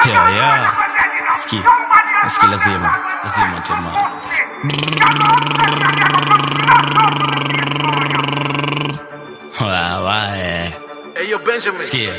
Yeah, yeah. Ski. Ski lazima. Lazima tema. Wawae. Hey, yo, Benjamin. Sikia.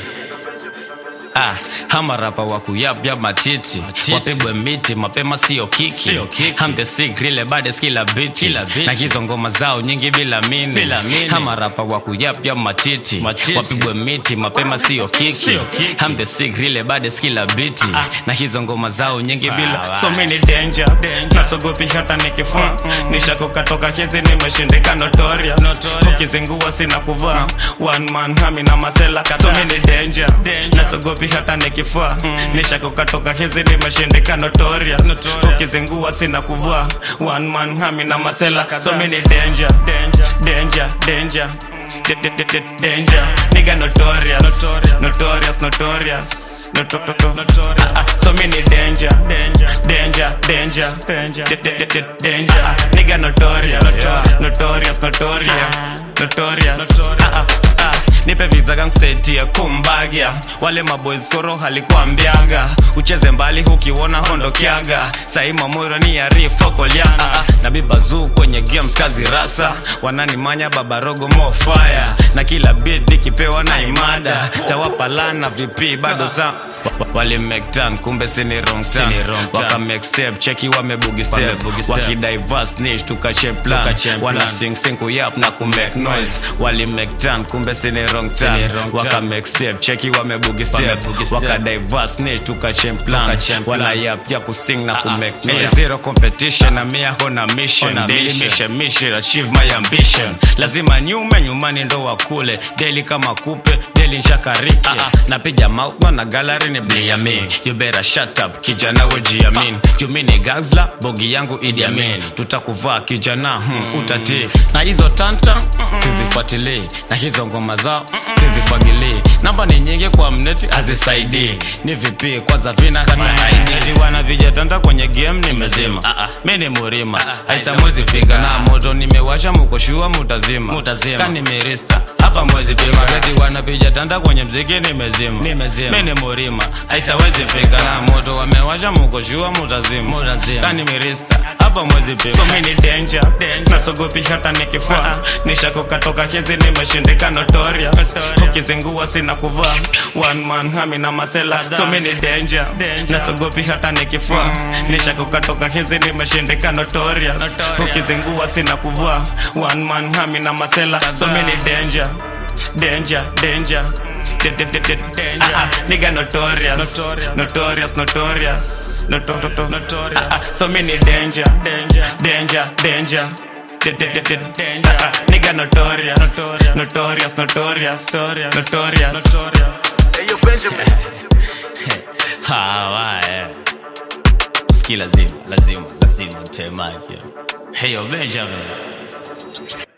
Ah, hama rapa wa kuyapya matiti wapigwe miti mapema sio kiki, Sio kiki. I'm the sick really bad kila biti Kila biti. na hizo ngoma zao nyingi bila mini Bila mini. hama rapa wa kuyapya matiti, Matiti. wapigwe miti mapema sio kiki, Sio kiki. I'm the sick really bad kila biti na hizo ngoma zao nyingi bila Ah, so wa. many danger, nasogopi hata nikifaa nishakokatoka hizi nimeshindika notorious Notorious. ukizingua sina kuvaa one man hami na masela so many danger, nasogopi hata nikifaa nishakokatoka hizi nimeshindika notorious Notorious. ukizingua sina kuvaa one man hami na masela so many danger, danger, danger, danger. D- d- d- d- Danger, nigga notorious, notorious, notorious, notorious, notorious. Ah, ah, so many danger, danger, danger, danger, danger, D- d- d- danger. Ah, Nigga notorious, notorious, notorious, notorious. Ah, ah, ah. nipe viza kankusetia kumbagia wale maboys koro halikuambiaga ucheze mbali hukiwona hondokiaga sai mamoro ni arifokolyana na bibazuu kwenye games kazi rasa wananimanya babarogo mofaya na kila bit nikipewa na imada tawapalana vipi bado sa wali make turn kumbe sini wrong turn Sini wrong turn. waka make step cheki wamebugi step Wamebugi step. wakidiverse niche tukache plan Tukache wana plan. sing sing kuyap na kumake noise wali make turn kumbe sini wrong turn Sini wrong waka turn. make step cheki wamebugi step Wamebugi step. waka diverse niche tukache plan Tukache plan. wana yap ya kusing na Ah, ah, kumake so noise yeah. zero competition na mia hona mission Hona daily mission. mission mission achieve my ambition lazima nyume nyumani ndo wakule daily kama kupe daily nshakariki napiga mautma na gallery ni bliami you better shut up kijana wejiamin jumini gazla bogi yangu Idi Amin tutakuvaa kijana hmm, utati na hizo tanta sizifuatilii na hizo ngoma zao sizifagilii namba ni nyingi kwa mneti hazisaidii ni vipi kwanza vina hata ID wana vijatanda kwenye game nimezima mi ni murima haisa mwezi fika na moto nimewasha mukoshua mutazima Mutazima. kani mirista hapa mwezi pima gati wanapiga tanda kwenye mziki nimezima Nimezima. mi ni murima haisa wezi fika na moto wamewasha mukoshua mutazima Mutazima. kani mirista hapa mwezi pima so mi ni danger, nasogopi hata nikifaa nishakokatoka hizi nimeshindika notorious Notorious. ukizingua sina kuvaa one man hami na masela so mi ni danger, nasogopi hata nikifaa nishakokatoka hizi nimeshindika notorious Notorious. ukizingua sina kuvaa one man hami na masela so mi ni danger danger danger D- d- d- d- Danger. Ah, ah, nigga notorious, Notorious. notorious, notorious, notorious, notorious. Ah, ah, so many danger, danger, danger, danger. D- d- d- d- Danger. Ah, ah, nigga notorious, notorious, notorious, notorious, notorious. Hey, yo, Benjamin. Hawaye. Ski lazima, lazima, lazima temake. Hey yo Benjamin.